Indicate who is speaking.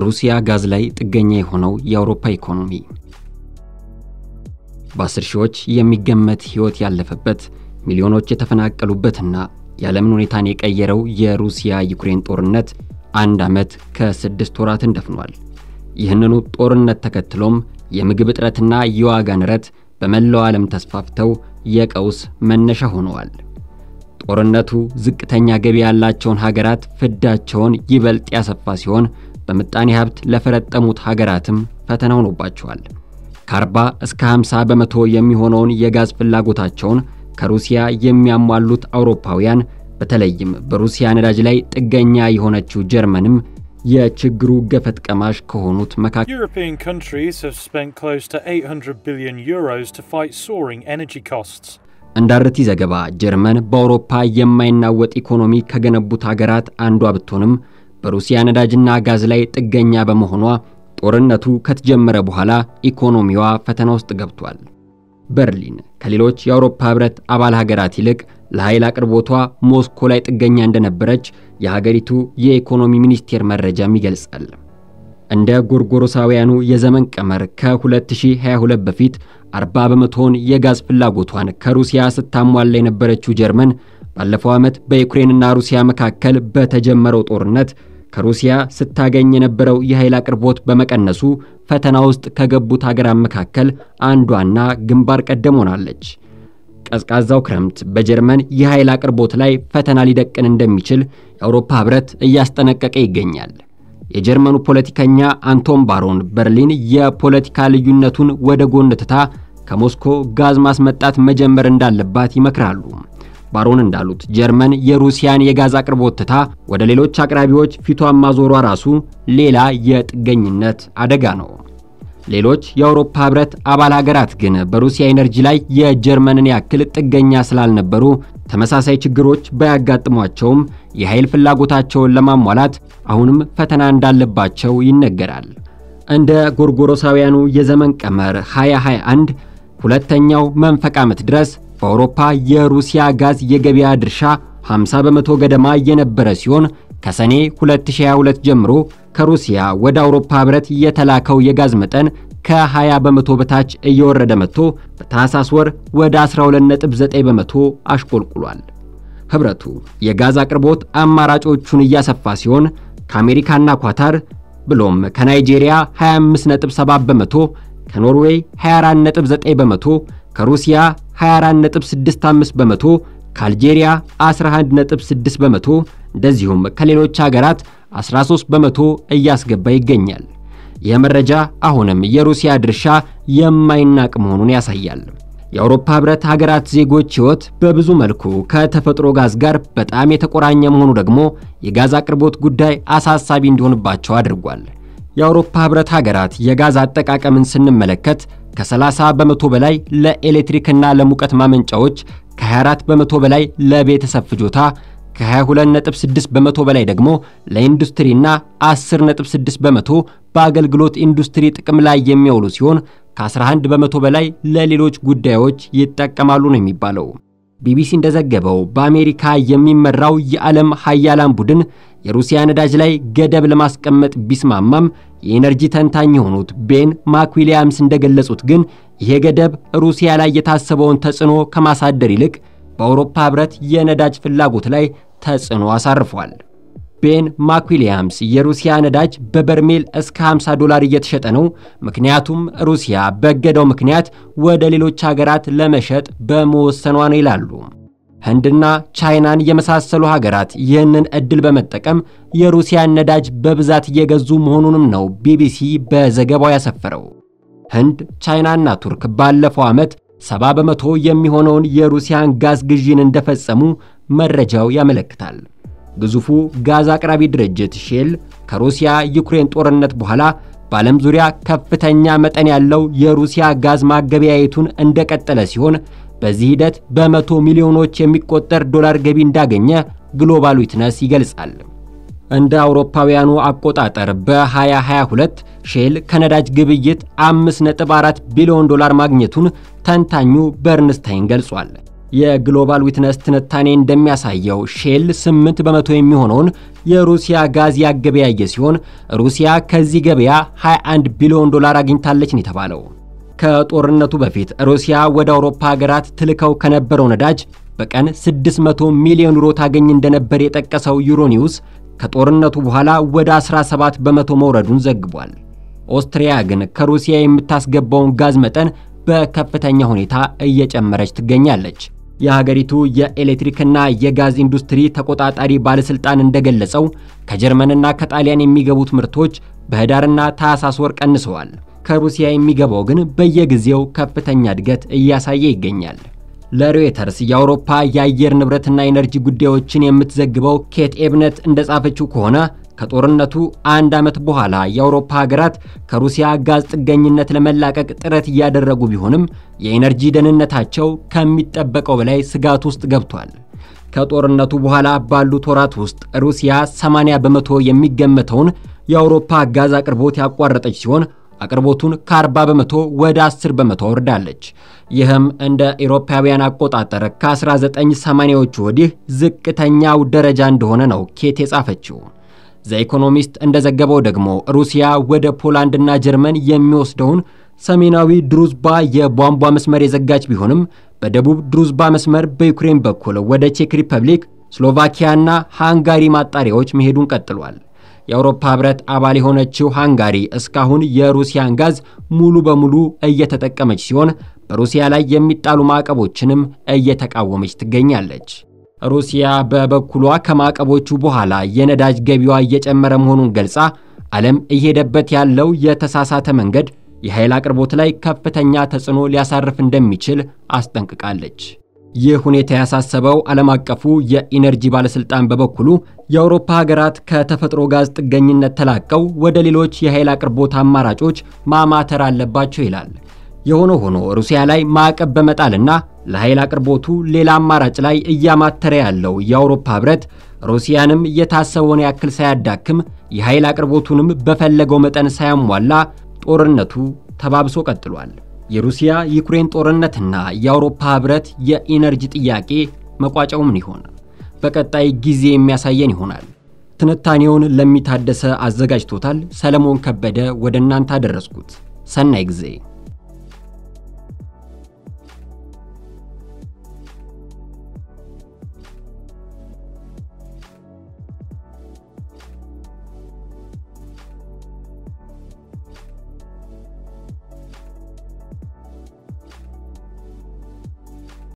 Speaker 1: በሩሲያ ጋዝ ላይ ጥገኛ የሆነው የአውሮፓ ኢኮኖሚ በአስር ሺዎች የሚገመት ሕይወት ያለፈበት ሚሊዮኖች የተፈናቀሉበትና የዓለምን ሁኔታን የቀየረው የሩሲያ ዩክሬን ጦርነት አንድ ዓመት ከስድስት ወራትን ደፍኗል። ይህንኑ ጦርነት ተከትሎም የምግብ እጥረትና የዋጋ ንረት በመላው ዓለም ተስፋፍተው የቀውስ መነሻ ሆነዋል። ጦርነቱ ዝቅተኛ ገቢ ያላቸውን ሀገራት ፍዳቸውን ይበልጥ ያሰፋ ሲሆን በምጣኔ ሀብት ለፈረጠሙት ሀገራትም ፈተና ሆኖባቸዋል። ከ40 እስከ 50 በመቶ የሚሆነውን የጋዝ ፍላጎታቸውን ከሩሲያ የሚያሟሉት አውሮፓውያን በተለይም በሩሲያ ነዳጅ ላይ ጥገኛ የሆነችው ጀርመንም የችግሩ ገፈት ቀማሽ ከሆኑት መካከል
Speaker 2: European countries have spent close to 800 billion euros to fight soaring energy costs.
Speaker 1: እንደ አርቲ ዘገባ ጀርመን በአውሮፓ የማይናወጥ ኢኮኖሚ ከገነቡት ሀገራት አንዷ ብትሆንም በሩሲያ ነዳጅና ጋዝ ላይ ጥገኛ በመሆኗ ጦርነቱ ከተጀመረ በኋላ ኢኮኖሚዋ ፈተና ውስጥ ገብቷል። በርሊን ከሌሎች የአውሮፓ ሕብረት አባል ሀገራት ይልቅ ለኃይል አቅርቦቷ ሞስኮ ላይ ጥገኛ እንደነበረች የሀገሪቱ የኢኮኖሚ ሚኒስቴር መረጃም ይገልጻል። እንደ ጎርጎሮሳውያኑ የዘመን ቀመር ከ2022 በፊት 40 በመቶውን የጋዝ ፍላጎቷን ከሩሲያ ስታሟላ የነበረችው ጀርመን ባለፈው ዓመት በዩክሬንና ሩሲያ መካከል በተጀመረው ጦርነት ከሩሲያ ስታገኝ የነበረው የኃይል አቅርቦት በመቀነሱ ፈተና ውስጥ ከገቡት ሀገራት መካከል አንዷና ግንባር ቀደም ሆናለች። ቀዝቃዛው ክረምት በጀርመን የኃይል አቅርቦት ላይ ፈተና ሊደቅን እንደሚችል የአውሮፓ ሕብረት እያስጠነቀቀ ይገኛል። የጀርመኑ ፖለቲከኛ አንቶን ባሮን በርሊን የፖለቲካ ልዩነቱን ወደ ጎን ትታ ከሞስኮ ጋዝ ማስመጣት መጀመር እንዳለባት ይመክራሉ። ባሮን እንዳሉት ጀርመን የሩሲያን የጋዝ አቅርቦት ትታ ወደ ሌሎች አቅራቢዎች ፊቷን ማዞሯ ራሱ ሌላ የጥገኝነት አደጋ ነው። ሌሎች የአውሮፓ ሕብረት አባል ሀገራት ግን በሩሲያ ኤነርጂ ላይ የጀርመንን ያክል ጥገኛ ስላልነበሩ ተመሳሳይ ችግሮች ባያጋጥሟቸውም የኃይል ፍላጎታቸውን ለማሟላት አሁንም ፈተና እንዳለባቸው ይነገራል። እንደ ጎርጎሮሳውያኑ የዘመን ቀመር 2021 ሁለተኛው መንፈቅ ዓመት ድረስ በአውሮፓ የሩሲያ ጋዝ የገበያ ድርሻ 50 በመቶ ገደማ የነበረ ሲሆን ከሰኔ 2022 ጀምሮ ከሩሲያ ወደ አውሮፓ ሕብረት የተላከው የጋዝ መጠን ከ20 በመቶ በታች እየወረደ መጥቶ በታህሳስ ወር ወደ 12.9 በመቶ አሽቆልቁሏል። ሕብረቱ የጋዝ አቅርቦት አማራጮቹን እያሰፋ ሲሆን ከአሜሪካና ኳታር ብሎም ከናይጄሪያ 25.7 በመቶ፣ ከኖርዌይ 24.9 በመቶ፣ ከሩሲያ 24.65 በመቶ፣ ከአልጄሪያ 11.6 በመቶ እንደዚሁም ከሌሎች ሀገራት 13 በመቶ እያስገባ ይገኛል። ይህ መረጃ አሁንም የሩሲያ ድርሻ የማይናቅ መሆኑን ያሳያል። የአውሮፓ ሕብረት ሀገራት ዜጎች ሕይወት በብዙ መልኩ ከተፈጥሮ ጋዝ ጋር በጣም የተቆራኘ መሆኑ ደግሞ የጋዝ አቅርቦት ጉዳይ አሳሳቢ እንዲሆንባቸው አድርጓል። የአውሮፓ ሕብረት ሀገራት የጋዝ አጠቃቀምን ስንመለከት ከ30 በመቶ በላይ ለኤሌክትሪክና ለሙቀት ማመንጫዎች፣ ከ24 በመቶ በላይ ለቤተሰብ ፍጆታ ከ22.6 በመቶ በላይ ደግሞ ለኢንዱስትሪና 10.6 በመቶ በአገልግሎት ኢንዱስትሪ ጥቅም ላይ የሚያውሉ ሲሆን ከ11 በመቶ በላይ ለሌሎች ጉዳዮች ይጠቀማሉ ነው የሚባለው። ቢቢሲ እንደዘገበው በአሜሪካ የሚመራው የዓለም ሀያላን ቡድን የሩሲያ ነዳጅ ላይ ገደብ ለማስቀመጥ ቢስማማም የኤነርጂ ተንታኝ የሆኑት ቤን ማክዊሊያምስ እንደገለጹት ግን ይሄ ገደብ ሩሲያ ላይ የታሰበውን ተጽዕኖ ከማሳደር ይልቅ በአውሮፓ ሕብረት የነዳጅ ፍላጎት ላይ ተጽዕኖ አሳርፏል። ቤን ማክዊሊያምስ የሩሲያ ነዳጅ በበርሜል እስከ 50 ዶላር እየተሸጠ ነው፣ ምክንያቱም ሩሲያ በእገዳው ምክንያት ወደ ሌሎች ሀገራት ለመሸጥ በመወሰኗ ነው ይላሉ። ህንድና ቻይናን የመሳሰሉ ሀገራት ይህንን ዕድል በመጠቀም የሩሲያን ነዳጅ በብዛት እየገዙ መሆኑንም ነው ቢቢሲ በዘገባው ያሰፈረው። ህንድ፣ ቻይናና ቱርክ ባለፈው ዓመት ሰባ በመቶ የሚሆነውን የሩሲያን ጋዝ ግዢን እንደፈጸሙ መረጃው ያመለክታል። ግዙፉ ጋዝ አቅራቢ ድርጅት ሼል ከሩሲያ ዩክሬን ጦርነት በኋላ በዓለም ዙሪያ ከፍተኛ መጠን ያለው የሩሲያ ጋዝ ማገበያየቱን እንደቀጠለ ሲሆን በዚህ ሂደት በመቶ ሚሊዮኖች የሚቆጠር ዶላር ገቢ እንዳገኘ ግሎባል ዊትነስ ይገልጻል። እንደ አውሮፓውያኑ አቆጣጠር በ2022 ሼል ከነዳጅ ግብይት 5.4 ቢሊዮን ዶላር ማግኘቱን ተንታኙ በርንስታይን ገልጿል። የግሎባል ዊትነስ ትንታኔ እንደሚያሳየው ሼል 8 በመቶ የሚሆነውን የሩሲያ ጋዝ ያገበያየ ሲሆን ሩሲያ ከዚህ ገበያ 21 ቢሊዮን ዶላር አግኝታለች ነው የተባለው። ከጦርነቱ በፊት ሩሲያ ወደ አውሮፓ ሀገራት ትልከው ከነበረው ነዳጅ በቀን 600 ሚሊዮን ዩሮ ታገኝ እንደነበር የጠቀሰው ዩሮኒውስ ከጦርነቱ በኋላ ወደ 17 በመቶ መውረዱን ዘግቧል። ኦስትሪያ ግን ከሩሲያ የምታስገባውን ጋዝ መጠን በከፍተኛ ሁኔታ እየጨመረች ትገኛለች። የሀገሪቱ የኤሌክትሪክና የጋዝ ኢንዱስትሪ ተቆጣጣሪ ባለሥልጣን እንደገለጸው ከጀርመንና ከጣሊያን የሚገቡት ምርቶች በህዳርና ታህሳስ ወር ቀንሰዋል። ከሩሲያ የሚገባው ግን በየጊዜው ከፍተኛ እድገት እያሳየ ይገኛል። ለሮይተርስ የአውሮፓ የአየር ንብረትና ኤነርጂ ጉዳዮችን የምትዘግበው ኬት ኤብነት እንደጻፈችው ከሆነ ከጦርነቱ አንድ ዓመት በኋላ የአውሮፓ ሀገራት ከሩሲያ ጋዝ ጥገኝነት ለመላቀቅ ጥረት እያደረጉ ቢሆንም የኤነርጂ ደህንነታቸው ከሚጠበቀው በላይ ስጋት ውስጥ ገብቷል። ከጦርነቱ በኋላ ባሉት ወራት ውስጥ ሩሲያ 80 በመቶ የሚገመተውን የአውሮፓ ጋዝ አቅርቦት ያቋረጠች ሲሆን አቅርቦቱን ከ40 በመቶ ወደ 10 በመቶ አወርዳለች። ይህም እንደ ኤሮፓውያን አቆጣጠር ከ1980ዎቹ ወዲህ ዝቅተኛው ደረጃ እንደሆነ ነው ኬት የጻፈችው። ዘኢኮኖሚስት እንደዘገበው ደግሞ ሩሲያ ወደ ፖላንድና ጀርመን የሚወስደውን ሰሜናዊ ድሩዝባ የቧንቧ መስመር የዘጋች ቢሆንም በደቡብ ድሩዝባ መስመር በዩክሬን በኩል ወደ ቼክ ሪፐብሊክ፣ ስሎቫኪያና ሃንጋሪ ማጣሪያዎች መሄዱን ቀጥሏል። የአውሮፓ ሕብረት አባል የሆነችው ሃንጋሪ እስካሁን የሩሲያን ጋዝ ሙሉ በሙሉ እየተጠቀመች ሲሆን በሩሲያ ላይ የሚጣሉ ማዕቀቦችንም እየተቃወመች ትገኛለች። ሩሲያ በበኩሏ ከማዕቀቦቹ በኋላ የነዳጅ ገቢዋ እየጨመረ መሆኑን ገልጻ ዓለም እየሄደበት ያለው የተሳሳተ መንገድ የኃይል አቅርቦት ላይ ከፍተኛ ተጽዕኖ ሊያሳርፍ እንደሚችል አስጠንቅቃለች። ይህ ሁኔታ ያሳሰበው ዓለም አቀፉ የኢነርጂ ባለሥልጣን በበኩሉ የአውሮፓ ሀገራት ከተፈጥሮ ጋዝ ጥገኝነት ተላቀው ወደ ሌሎች የኃይል አቅርቦት አማራጮች ማማተር አለባቸው ይላል። የሆነ ሆኖ ሩሲያ ላይ ማዕቀብ በመጣልና ለኃይል አቅርቦቱ ሌላ አማራጭ ላይ እያማተረ ያለው የአውሮፓ ሕብረት ሩሲያንም የታሰበውን ያክል ሳያዳክም የኃይል አቅርቦቱንም በፈለገው መጠን ሳያሟላ ጦርነቱ ተባብሶ ቀጥሏል። የሩሲያ ዩክሬን ጦርነትና የአውሮፓ ሕብረት የኢነርጂ ጥያቄ መቋጫው ምን ይሆን? በቀጣይ ጊዜ የሚያሳየን ይሆናል። ትንታኔውን ለሚታደሰ አዘጋጅቶታል። ሰለሞን ከበደ ወደ እናንተ አደረስኩት። ሰናይ ጊዜ